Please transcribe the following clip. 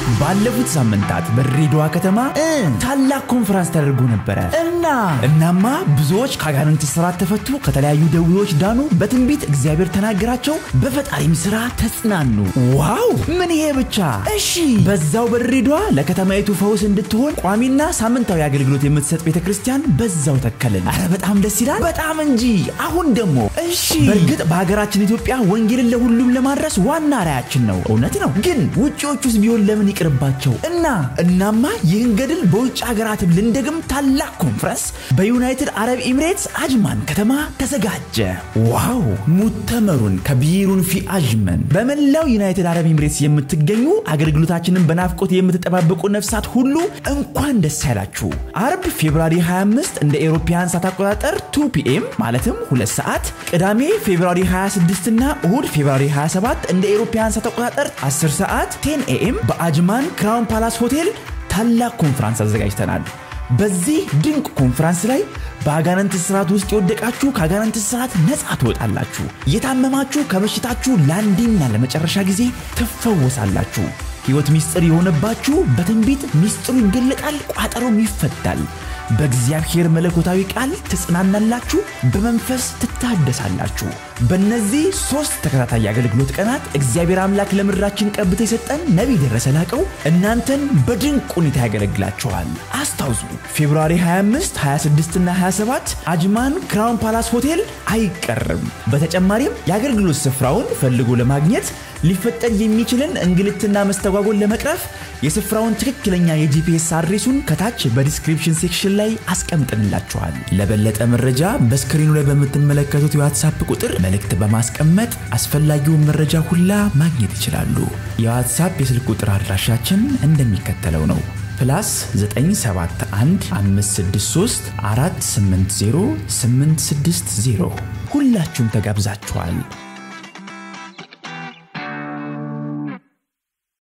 ባለፉት ሳምንታት በድሬዳዋ ከተማ እ ታላቅ ኮንፈረንስ ተደርጎ ነበረ እና እናማ ብዙዎች ከአጋንንት ስራት ተፈቱ፣ ከተለያዩ ደዌዎች ዳኑ፣ በትንቢት እግዚአብሔር ተናገራቸው፣ በፈጣሪም ስራ ተጽናኑ። ዋው ምን ይሄ ብቻ! እሺ በዛው በድሬዳዋ ለከተማይቱ ፈውስ እንድትሆን ቋሚና ሳምንታዊ አገልግሎት የምትሰጥ ቤተ ክርስቲያን በዛው ተከልን። አረ በጣም ደስ ይላል። በጣም እንጂ። አሁን ደግሞ እሺ በእርግጥ በሀገራችን ኢትዮጵያ ወንጌልን ለሁሉም ለማድረስ ዋና ራያችን ነው። እውነት ነው። ግን ውጭዎቹስ ቢሆን ለምን ይቅርባቸው እና እናማ ይህን ገድል በውጭ ሀገራትም ልንደግም ታላቅ ኮንፈረንስ በዩናይትድ አረብ ኤሚሬትስ አጅማን ከተማ ተዘጋጀ። ዋው ሙተመሩን ከቢሩን ፊ አጅመን በመላው ዩናይትድ አረብ ኤሚሬትስ የምትገኙ አገልግሎታችንን በናፍቆት የምትጠባበቁ ነፍሳት ሁሉ እንኳን ደስ ያላችሁ። አርብ ፌብራሪ 25 እንደ ኤሮፓያን ሰዓት አቆጣጠር 2 ፒኤም ማለትም ሁለት ሰዓት፣ ቅዳሜ ፌብራሪ 26 እና እሁድ ፌብራሪ 27 እንደ ኤሮፓያን ሰዓት አቆጣጠር 10 ሰዓት 10 ኤኤም በአጅማን ክራውን ፓላስ ሆቴል ታላቅ ኮንፈረንስ አዘጋጅተናል። በዚህ ድንቅ ኮንፈረንስ ላይ በአጋንንት ስርዓት ውስጥ የወደቃችሁ ከአጋንንት ስርዓት ነፃ ትወጣላችሁ። የታመማችሁ ከበሽታችሁ ለአንዴና ለመጨረሻ ጊዜ ትፈወሳላችሁ። ሕይወት ምስጢር የሆነባችሁ በትንቢት ምስጢሩ ይገለጣል፣ ቋጠሮም ይፈታል። በእግዚአብሔር መለኮታዊ ቃል ትጽናናላችሁ፣ በመንፈስ ትታደሳላችሁ። በእነዚህ ሦስት ተከታታይ አገልግሎት ቀናት እግዚአብሔር አምላክ ለምድራችን ቀብቶ የሰጠን ነቢይ ደረሰ ላቀው እናንተን በድንቅ ሁኔታ ያገለግላችኋል። አስታውሱ ፌብሩዋሪ 25፣ 26 እና 27 አጅማን ክራውን ፓላስ ሆቴል አይቀርም። በተጨማሪም የአገልግሎት ስፍራውን ፈልጎ ለማግኘት ሊፈጠር የሚችልን እንግልትና መስተጓጎል ለመቅረፍ የስፍራውን ትክክለኛ የጂፒኤስ አድሬሱን ከታች በዲስክሪፕሽን ሴክሽን ላይ አስቀምጥንላችኋል። ለበለጠ መረጃ በስክሪኑ ላይ በምትመለከቱት የዋትሳፕ ቁጥር መልእክት በማስቀመጥ አስፈላጊውን መረጃ ሁላ ማግኘት ይችላሉ። የዋትሳፕ የስልክ ቁጥር አድራሻችን እንደሚከተለው ነው። ፕላስ 971 563 480 860 ሁላችሁም ተጋብዛችኋል።